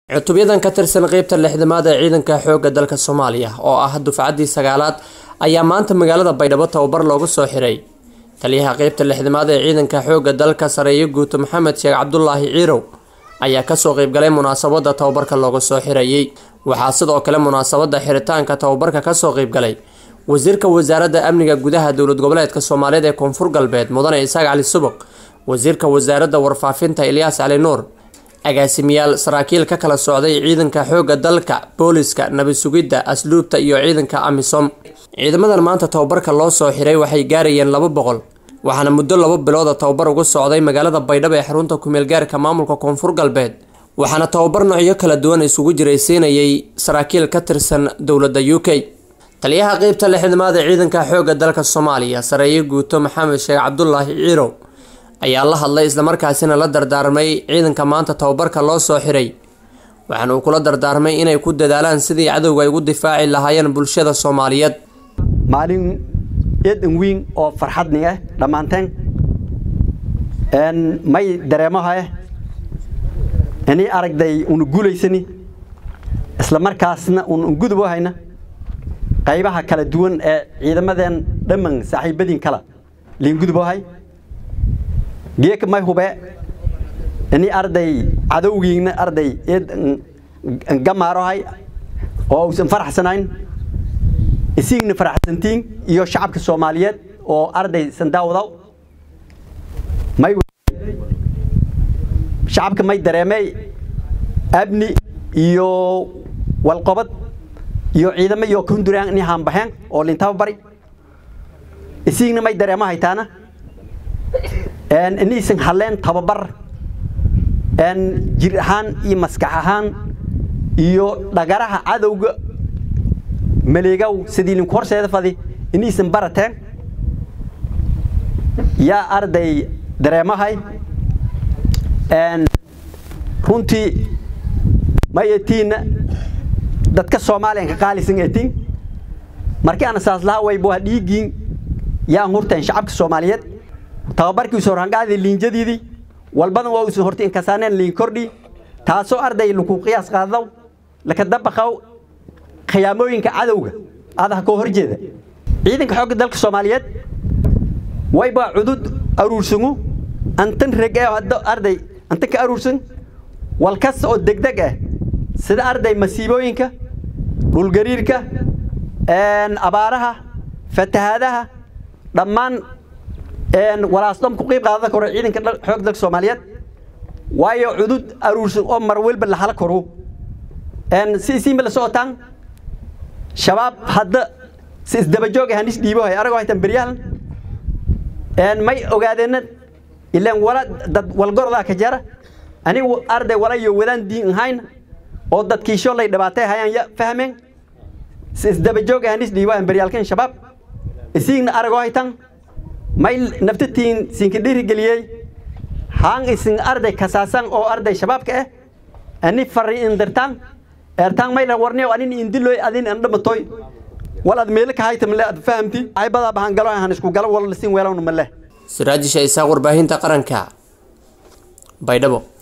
cutubyadan ka tirsan qeybta lixdamaad ee ciidanka xoogga dalka soomaaliya oo ah dufcaddii sagaalaad ayaa maanta magaalada baydhabo tababar loogu soo xiray taliyaha qeybta lixdamaad ee ciidanka xoogga dalka sareeyo guuto maxamed sheekh cabdulaahi ciirow ayaa kasoo qeybgalay munaasabada tababarka looga soo xirayey waxaa sidoo kale munaasabada xiritaanka tababarka kasoo qeybgalay wasiirka wasaaradda amniga gudaha dowlad goboleedka soomaaliyeed ee koonfur galbeed mudane isaaq cali subaq wasiirka wasaaradda warfaafinta ilyaas cali nuur agaasimayaal saraakiil ka kala socday ciidanka xoogga dalka booliska nabad sugidda asluubta iyo ciidanka amisom ciidamadan maanta tababarka loo soo xiray waxay gaarayeen laba boqol waxaana muddo laba bilooda tababar uga socday magaalada baydhabo ee xarunta kumeelgaarka maamulka koonfur galbeed waxaana tababar noocyo kala duwan isugu jiraysiinayay saraakiil ka tirsan dowladda u k taliyaha qeybta lixdamaad ee ciidanka xoogga dalka soomaaliya sareeyo guuto maxamed sheekh cabdulaahi ciirow ayaa la hadlay islamarkaasina la dardaarmay ciidanka maanta tababarka loo soo xiray waxaana uu kula dardaarmay inay ku dadaalaan sidii cadowga ay ugu difaaci lahaayeen bulshada soomaaliyeed maalin eedan weyn oo farxadni ah dhammaanteen may dareemaha ini aragday una guulaysani isla markaasna un gudub hayna qaybaha kala duwan ee ciidamadeen dhamman saaxiibadiin kala liingudubohay geeka may hube ini arday cadowgiina arday gamaarohay oo uusan faraxsanayn isigna faraxsantiin iyo shacabka soomaaliyeed oo arday sandaawadaw may shacabka may dareemey abni iyo walqobad iyo ciidamo iyo kunduraan ini haanbaxeen oo lintaba bari isigna may dareemo haytaana iniisan hadleen tababar jir ahaan iyo maskax ahaan iyo dhagaraha cadowga maleegow sidii linku horseeda fadi iniisan barateen yaa arday dareemahay runtii may etiinna dadka soomaaliyan ka qaalisan etiin markii aan saas lahaa waybo waa dhiiggiin yaan hurteen shacabka soomaaliyeed tababarkiisu horhangaadii liinjadiidii walbadan waa uusan horti inkasaaneen liin kordhi taasoo arday laku qiyaas qaadaw laka dabaqaw khiyaamooyinka cadowga adaha koo horjeeda ciidanka xoogga dalka soomaaliyeed waybaa cudud aruursangu antan reg ee hadda arday antan ka aruursan wal kasta oo degdeg ah sida arday masiibooyinka dhulgariirka abaaraha fatahaadaha dhammaan walaasdom ku qiib qaadada koro ciidanka xoog dalka soomaaliyeed waayo cudud aruursan oo mar walba la hala koro si isiinba la socotaan shabaab hadda si isdabajoog hanis dhiibo hay aragoo haytan beryahan may ogaadeenna ilaan wala dad walgordaa ka jara anigu arday wala iyo wadaan diin ahayn oo dadkiisho lay dhibaatay hayaan ya fahmeen si isdabajoog hanis dhiibo aan beryaalkan shabaab isiigna aragoo haytan may naftatiin siinka dhiirigeliyey haan isin arday kasaasan oo arday shabaabka ah ani fari indirtaan eertaan may la warniyo anin indiloy adin an dhamatoy wal ad meelo ka haytam le ad fahamti ay badaa bahan galo han isku galo wal sin weelawna male siraajisha isaaq warbaahinta qaranka baydhabo